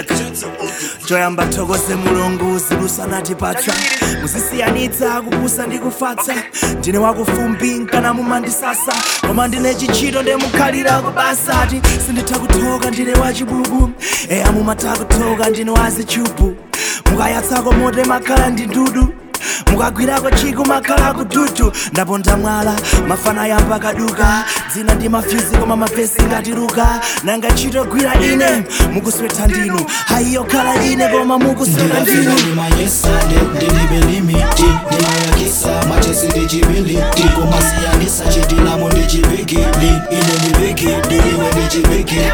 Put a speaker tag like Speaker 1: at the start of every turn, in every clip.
Speaker 1: check choyamba thokoze mulungu zilusanatipatsa muzisiyanitsa kupusa ndi kufatsa ndine wakufumbi nkana mumandisasa koma ndine chichito ndemukhalira kubasati sinditha kuthoka ndine wachibubu eya mumatha kuthoka ndine wazichubu mukayatsako moto makhala ndi ndudu mukagwirako chiku makhala kududu ndaponda mwala mafana yamba kaduka dzina ndi mafyuzi koma mavesi ngatiruka nanga ntchito gwira ine mukuswetha ndinu hayiyo khala ine koma mukusweta ndinu
Speaker 2: ndinamanyesade ndilibe limiti ndimayakisa machesi ndichibiliti kumasiyanisa chitilamo ndichibigili ine ndibigili iwe ndichibigili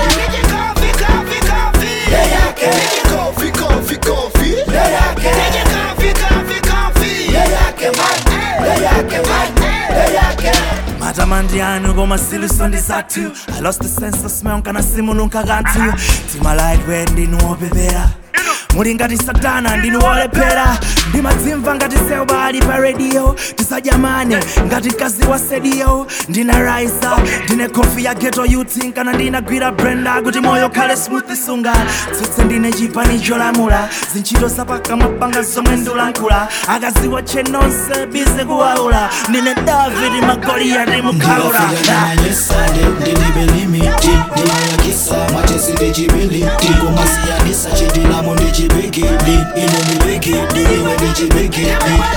Speaker 1: matamandi anu koma siluso ndi zathu i lost the sense of smell kana simununka kanthu tima lightweight ndinu wopepera muli ngati satana ndinu wolephera ndimadzimva ngati seuba ali pa radio tisadyamane ngati mkazi wa sediyo ndina raisa ndine kofi ya geto youth kana ndinagwira brenda kuti moyo khale smooth sunga tsutse ndine chipani cholamula zintchito zapakamwa panga zomwe ndilankhula akaziwa chenonse bize kuwaula ndine david magoliyati mukhaula
Speaker 2: ndinamanyesade ndilibe limiti ndimayakisa machesi ndichibiliti kumasiyanisa chitilamo ndichibigili ine ndibigili iwe ndichibigili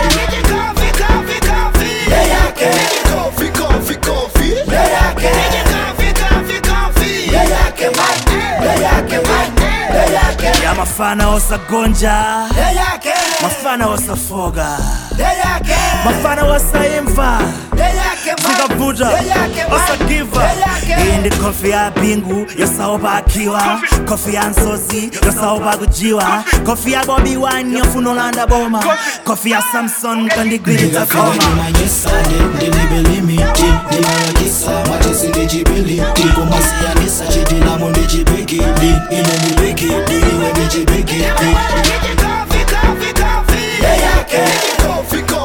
Speaker 1: ya mafana osagonja mafana osafoga mafana osaimva zikavuta osagiva iyi ndi kofi ya bingu yosaopa akiwa kofi ya nsozi yosaopa kujiwa kofi ya bobi wine yofuna olanda boma kofi ya samson kandigwiritsa koma
Speaker 2: ndinamanyesade ndilibe limiti ndimayakisa machesi ndichibiliti kumasiyanisa chitilamo ndichibigili ine ndibigili iwe ndichibigili
Speaker 3: Yeah, yeah, yeah.